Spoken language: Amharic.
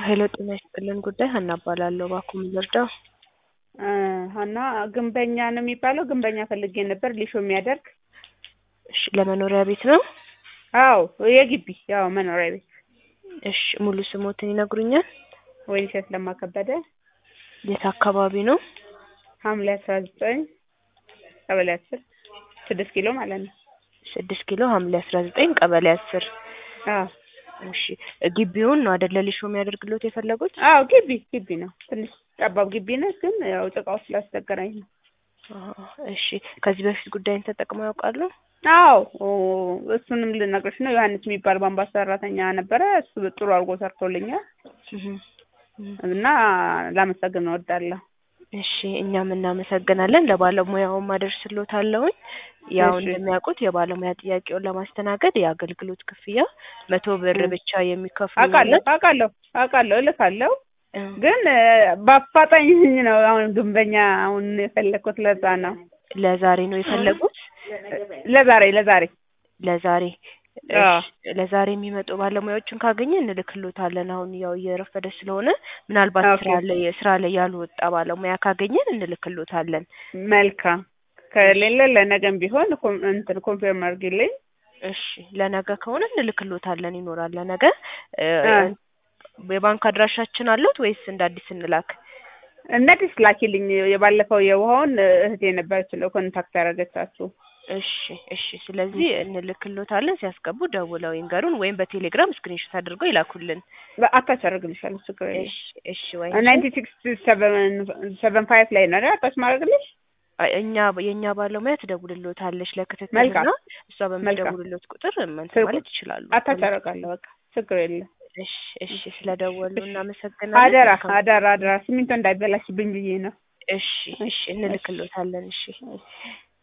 ሄሎ ጤና ይስጥልን ጉዳይ ሀና እባላለሁ። እባክዎ ምን ልርዳው? ሀና ግንበኛ ነው የሚባለው? ግንበኛ ፈልጌ ነበር ሊሾ የሚያደርግ እሺ ለመኖሪያ ቤት ነው? አዎ የግቢ ያው መኖሪያ ቤት እሺ ሙሉ ስሞትን ይነግሩኛል? ወይንሸት ለማ ከበደ የት አካባቢ ነው? ሐምሌ አስራ ዘጠኝ ቀበሌ አስር ስድስት ኪሎ ማለት ነው። ስድስት ኪሎ ሐምሌ አስራ ዘጠኝ ቀበሌ አስር አዎ እሺ ግቢውን ነው አይደለ ሊሾ የሚያደርግሎት የፈለጉት? አዎ ግቢ ግቢ ነው። ትንሽ ጠባብ ግቢ ነች፣ ግን ያው ጭቃው ስላስቸገረኝ ነው። አዎ እሺ ከዚህ በፊት ጉዳይን ተጠቅመው ያውቃሉ? አዎ እሱንም ልነግርሽ ነው። ዮሐንስ የሚባል ባምባስ ሰራተኛ ነበረ። እሱ ጥሩ አድርጎ ሰርቶልኛል እህ እህ እና ላመሰግን እወዳለሁ። እሺ እኛም እናመሰግናለን። ለባለሙያውም አደርስሎታለሁኝ። ያው እሺ። እንደሚያውቁት የባለሙያ ጥያቄውን ለማስተናገድ የአገልግሎት ክፍያ መቶ ብር እ። ብቻ የሚከፍሉ አውቃለሁ አውቃለሁ አውቃለሁ እልካለሁ እ፣ ግን በአፋጣኝ ነው አሁን ግንበኛ አሁን የፈለግኩት ለዛ ነው። ለዛሬ ነው የፈለጉት? ለዛሬ ለዛሬ ለዛሬ አዎ። እሺ፣ ለዛሬ የሚመጡ ባለሙያዎችን ካገኘ እንልክሎታለን። አሁን ያው እየረፈደ ስለሆነ ምናልባት ኦኬ። ስራ ላይ ስራ ላይ ያልወጣ ባለሙያ ካገኘን እንልክሎታለን። መልካም ከሌለ ለነገም ቢሆን ኮም- እንትን ኮንፊርም አድርጊልኝ። እሺ ለነገ ከሆነ እንልክሎታለን። ይኖራል ለነገ እ፣ አ። የባንክ አድራሻችን አለዎት ወይስ እንደ አዲስ እንላክ? እነዲስ ላኪልኝ። የባለፈው የውሃውን እህቴ ነበረች ነው ኮንታክት ያደረገቻችሁ። እሺ እሺ። ስለዚህ እንልክሎታለን። ሲያስገቡ ደውለው ይንገሩን ወይም በቴሌግራም ስክሪንሾት አድርገው ይላኩልን። አታች አደርግልሻለሁ ችግር የለም። እሺ እሺ። ወይ ናይንቲ ሲክስ ሰቨን ሰቨን ፋይቭ ላይ ነው አይደል? አታች ማድረግልሽ አይ፣ እኛ የእኛ ባለሙያ ትደውልሎታለች ለክትትል መልካም። እና እሷ መልካም። በምትደውልሎት ቁጥር እንትን ስልኩ- ማለት ይችላሉ። አታች አደርጋለሁ። በቃ ችግር የለም። እሺ እሺ። ስለደወሉ እናመሰግናለን። አደራ መልካም- አደራ አደራ ሲሚንቶ እንዳይበላሽብኝ ብዬ ነው። እሺ እሺ። እንልክሎታለን። እሺ